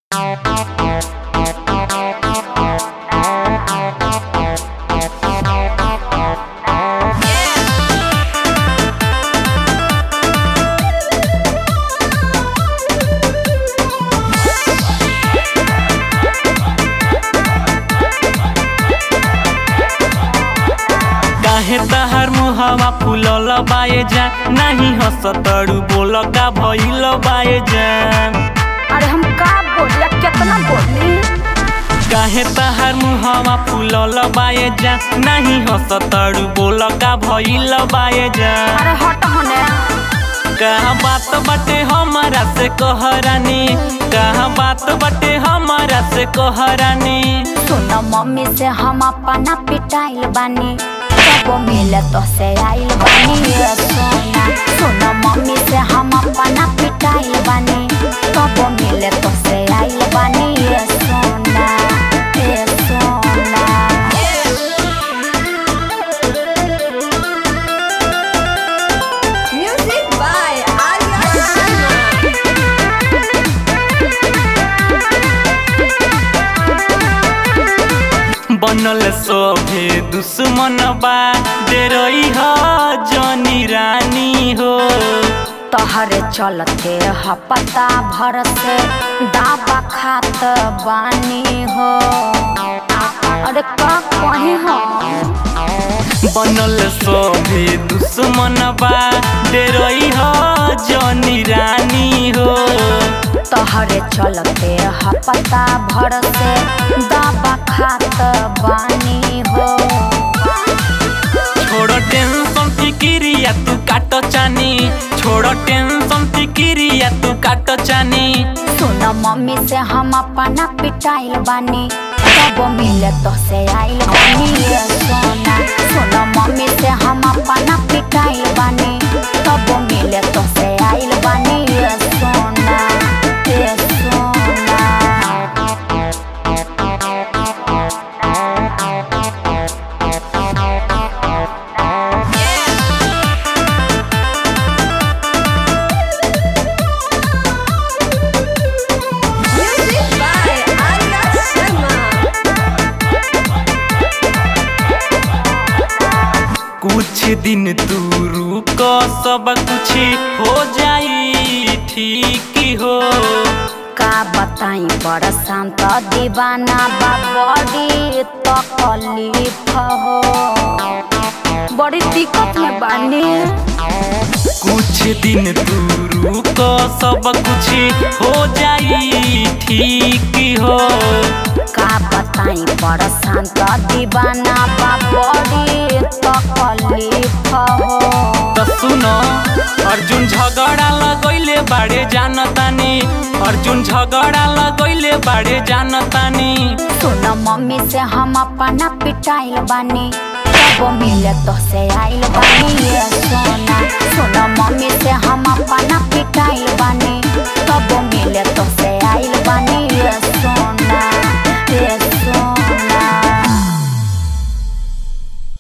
काहे तहार मुहवा फूलल बाए जान नाही हंसतड़ू बोल का भइल बाए जान अरे हम का बोलिया कितना बोली काहे तहार मुहवा फूलल बाए जान नाही हंसतड़ू बोल का भइल बाए जान अरे हट होने कहा बात बटे हमारा से कहरानी कहा बात बटे हमारा से कहरानी सुन मम्मी से हम अपना पिटाइल बानी सब मिले तो से आइल बानी ये सोना सुन मम्मी से हम अपना पिटाइल बानी सब मिले तो से आइल बानी ये सोना ये सोना Music by Arya Sharma. बनल सोभे दुश्मन बा डेरई ह जनी रानी हो तहरे चलते ह पता भर से दाबा खात बानी हो अरे का कहे हो बनल सोभे दुश्मन बा डेरई ह जनी रानी हो तहरे चलते ह पता भर से दाबा खात बानी हो छोड़ टेंशन फिकिरिया तू काट चानी छोड़ टेंशन फिकिरिया तू काट चानी सुन मम्मी से हम अपना पिटाइल बानी सब मिले तो से आइल बानी ये सोना सुन मम्मी से हम अपना पिटाइल बानी सब मिले तो से आइल बानी ये सोना ये सोना Music by Arya Sharma. कुछ दिन तू रुक सब कुछ हो जाई ठीक हो का बताई बड़ शांत दीवाना बा बड़ी तकलीफ हो बड़ी दिक्कत में बानी कुछ दिन तू रुक सब कुछ हो जाई ठीक हो का बताई बड़ शांत दीवाना बा बड़ी तकलीफ हो तो सुनो अर्जुन झगड़ा लगैले बाड़े जानतानी अर्जुन झगड़ा लगैले बाड़े जानतानी सुन मम्मी से हम अपना पिटाइल बानी सब मिले तो से आइल बानी ये सोना सुन मम्मी से हम अपना पिटाइल बानी